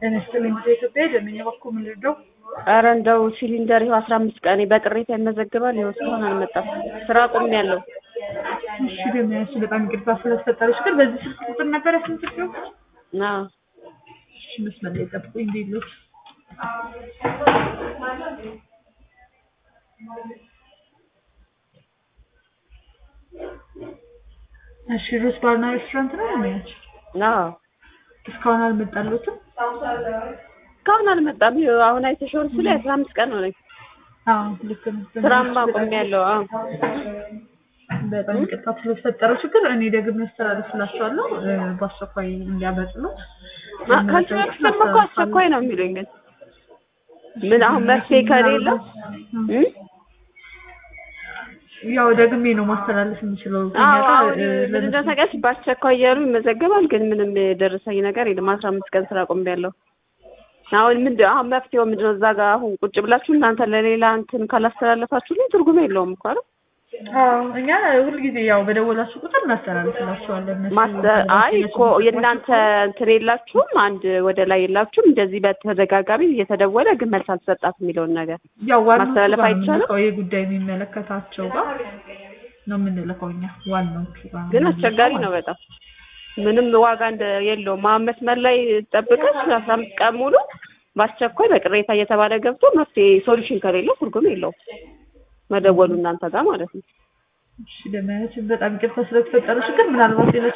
ጤና ይስጥልኝ ወደ ኢትዮጵያ ደመኛ በኩል ምን ልርዳው? ኧረ እንደው ሲሊንደር ይኸው አስራ አምስት ቀኔ በቅሬታ ይመዘግባል። ይኸው እስካሁን አልመጣም። ስራ አቁሜያለሁ። እሺ ደመኛ እሺ፣ በጣም ይቅርታ ስለተፈጠረች። ግን በዚህ ስልክ ቁጥር ነበር ያስመዘገበው? አዎ እሺ መስመር ላይ ጠብቁኝ። እንዴት ነው? እሺ ሩስ ባርና ሬስቶራንት ነው የሚያች አዎ እስካሁን አልመጣሉትም? እስካሁን አልመጣም። ይኸው አሁን አይተሽውን ስለ አስራ አምስት ቀን ሆነኝ። አዎ ልክ ነው። ስራም አቁሜያለሁ። አዎ በጣም ይቅርታ ስለተፈጠረው ችግር እኔ ደግሜ አስተላልፍላቸዋለሁ እ በአስቸኳይ እንዲያበጥሉት። ከዚህ በፊትም እኮ አስቸኳይ ነው የሚሉኝ ግን ምን አሁን መፍትሄ ከሌለው እ ያው ደግሜ ነው ማስተላለፍ የምችለው። አዎ አሁን ምን እንደተቀስ በአስቸኳይ እያሉ ይመዘገባል፣ ግን ምንም የደረሰኝ ነገር የለም። አስራ አምስት ቀን ስራ አቁሜያለሁ። አሁን ምንድን አሁን መፍትሄው ምንድን ነው? እዛ ጋር አሁን ቁጭ ብላችሁ እናንተ ለሌላ እንትን ካላስተላለፋችሁልኝ ትርጉም የለውም እኮ አይደል? አዎ እኛ ሁልጊዜ ያው በደወላችሁ ቁጥር እናስተላልፍላችኋለን። እነሱ ማስተ አይ እኮ የእናንተ እንትን የላችሁም፣ አንድ ወደ ላይ የላችሁም። እንደዚህ በተደጋጋሚ እየተደወለ ግን መልስ አልሰጣት የሚለውን ነገር ያው ዋናው ማስተላለፍ ጋር ነው አይቻልም? የምንልከው፣ ይህ ጉዳይ የሚመለከታቸው ጋር ነው የምንልከው እኛ ዋናዎቹ ጋር ነው ግን የምንልከው አስቸጋሪ ማለት ነው በጣም ምንም ዋጋ እንደ የለውም። አሁን መስመር ላይ ጠብቀሽ አስራ አምስት ቀን ሙሉ በአስቸኳይ በቅሬታ እየተባለ ገብቶ መፍትሄ ሶሉሽን ከሌለው ትርጉም የለውም መደወሉ እናንተ ጋር ማለት ነው። እሺ ደመያችን በጣም ይቅርታ ስለተፈጠረ ችግር ምናልባት ሌሎች